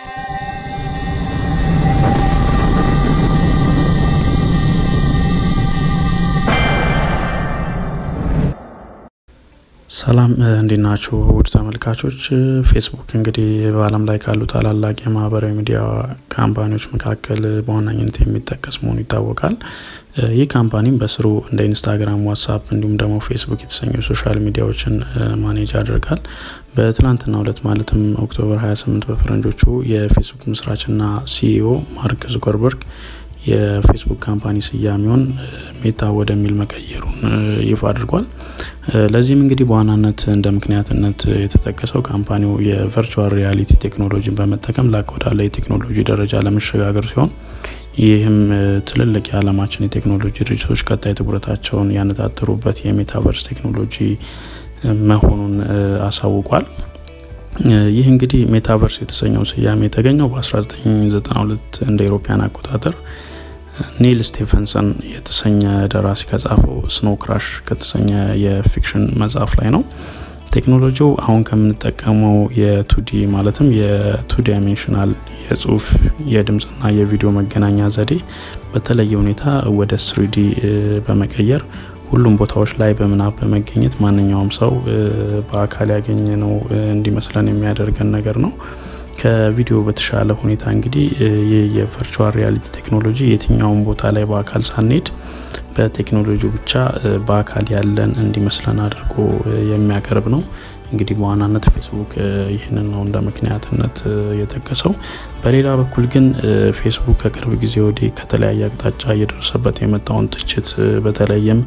ሰላም እንዴት ናችሁ ውድ ተመልካቾች ፌስቡክ እንግዲህ በአለም ላይ ካሉ ታላላቅ የማህበራዊ ሚዲያ ካምፓኒዎች መካከል በዋናኝነት የሚጠቀስ መሆኑ ይታወቃል ይህ ካምፓኒም በስሩ እንደ ኢንስታግራም ዋትሳፕ እንዲሁም ደግሞ ፌስቡክ የተሰኙ ሶሻል ሚዲያዎችን ማኔጅ ያደርጋል በትላንትና ሁለት ማለትም ኦክቶበር 28 በፈረንጆቹ የፌስቡክ መስራችና ሲኢኦ ማርክ ዙከርበርግ የፌስቡክ ካምፓኒ ስያሜውን ሜታ ወደሚል መቀየሩን ይፋ አድርጓል ለዚህም እንግዲህ በዋናነት እንደ ምክንያትነት የተጠቀሰው ካምፓኒው የቨርቹዋል ሪያሊቲ ቴክኖሎጂን በመጠቀም ላቅ ወዳለ የቴክኖሎጂ ደረጃ ለመሸጋገር ሲሆን ይህም ትልልቅ የዓለማችን የቴክኖሎጂ ድርጅቶች ቀጣይ ትኩረታቸውን ያነጣጠሩበት የሜታቨርስ ቴክኖሎጂ መሆኑን አሳውቋል ይህ እንግዲህ ሜታቨርስ የተሰኘው ስያሜ የተገኘው በ1992 እንደ ኢሮፓያን አቆጣጠር ኒል ስቴፈንሰን የተሰኘ ደራሲ ከጻፈው ስኖ ክራሽ ከተሰኘ የፊክሽን መጽሐፍ ላይ ነው ቴክኖሎጂው አሁን ከምንጠቀመው የቱዲ ማለትም የቱ ዳይሜንሽናል የጽሁፍ የድምፅና የቪዲዮ መገናኛ ዘዴ በተለየ ሁኔታ ወደ ስሪዲ በመቀየር ሁሉም ቦታዎች ላይ በምናብ በመገኘት ማንኛውም ሰው በአካል ያገኘ ነው እንዲመስለን የሚያደርገን ነገር ነው ከቪዲዮ በተሻለ ሁኔታ እንግዲህ ይህ የቨርቹዋል ሪያሊቲ ቴክኖሎጂ የትኛውን ቦታ ላይ በአካል ሳንሄድ በቴክኖሎጂ ብቻ በአካል ያለን እንዲመስለን አድርጎ የሚያቀርብ ነው እንግዲህ በዋናነት ፌስቡክ ይህንን ነው እንደ ምክንያትነት የጠቀሰው በሌላ በኩል ግን ፌስቡክ ከቅርብ ጊዜ ወዲህ ከተለያየ አቅጣጫ እየደረሰበት የመጣውን ትችት በተለይም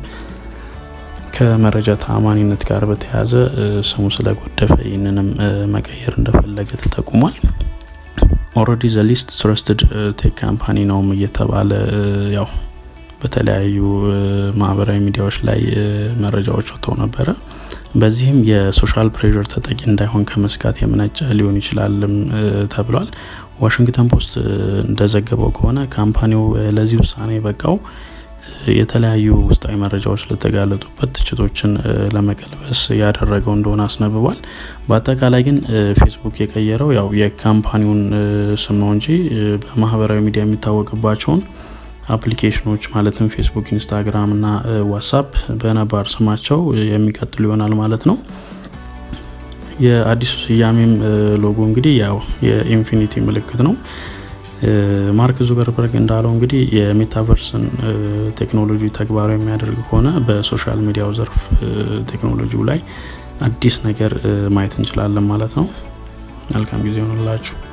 ከመረጃ ተአማኒነት ጋር በተያያዘ ስሙ ስለጎደፈ ይህንንም መቀየር እንደፈለገ ተጠቁሟል ኦረዲ ዘ ሊስት ትረስትድ ቴክ ካምፓኒ ነውም እየተባለ ያው በተለያዩ ማህበራዊ ሚዲያዎች ላይ መረጃዎች ወጥተው ነበረ በዚህም የሶሻል ፕሬር ተጠቂ እንዳይሆን ከመስጋት የመነጨ ሊሆን ይችላልም ተብሏል ዋሽንግተን ፖስት እንደዘገበው ከሆነ ካምፓኒው ለዚህ ውሳኔ የበቃው የተለያዩ ውስጣዊ መረጃዎች ለተጋለጡበት ትችቶችን ለመቀልበስ ያደረገው እንደሆነ አስነብቧል በአጠቃላይ ግን ፌስቡክ የቀየረው ያው የካምፓኒውን ስም ነው እንጂ በማህበራዊ ሚዲያ የሚታወቅባቸውን አፕሊኬሽኖች ማለትም ፌስቡክ ኢንስታግራም እና ዋትሳፕ በነባር ስማቸው የሚቀጥሉ ይሆናል ማለት ነው የአዲሱ ስያሜም ሎጎ እንግዲህ ያው የኢንፊኒቲ ምልክት ነው ማርክ ዙገርበርግ እንዳለው እንግዲህ የሜታቨርስን ቴክኖሎጂ ተግባራዊ የሚያደርግ ከሆነ በሶሻል ሚዲያው ዘርፍ ቴክኖሎጂው ላይ አዲስ ነገር ማየት እንችላለን ማለት ነው መልካም ጊዜ ሆንላችሁ